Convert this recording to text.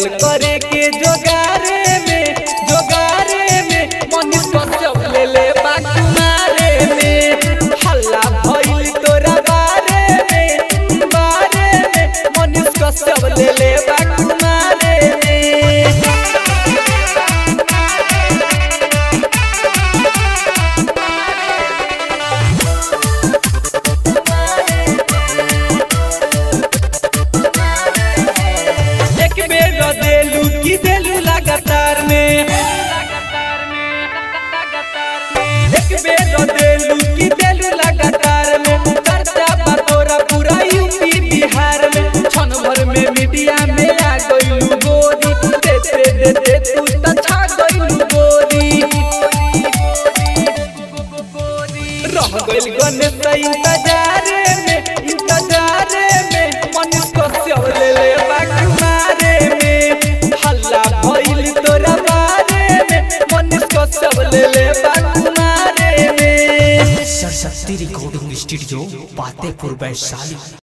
लागल करे के जोगारे में जोगारे में मनीष कश्यप ले ले बाकुमारे में हल्ला भइल तोरा बारे में बारे में मनीष कश्यप ले ले बाकुमारे में एक बेर देलू की देलू लगातार में एक बेर देलू की देलू लगातार में चर्चा बा तोरा पूरा यूपी बिहार में क्षण भर में मीडिया में आ गइलू गोरी देते देते तू त छा गइलू गोरी रह गइल गणेश इंतजार में इंतजार में मनीष कश्यप ले ले बाकुमारे में हल्ला भइल तोरा बारे में मनीष कश्यप ले ले बाकुमारे में सरस्वती रिकॉर्डिंग स्टूडियो पातेपुर वैशाली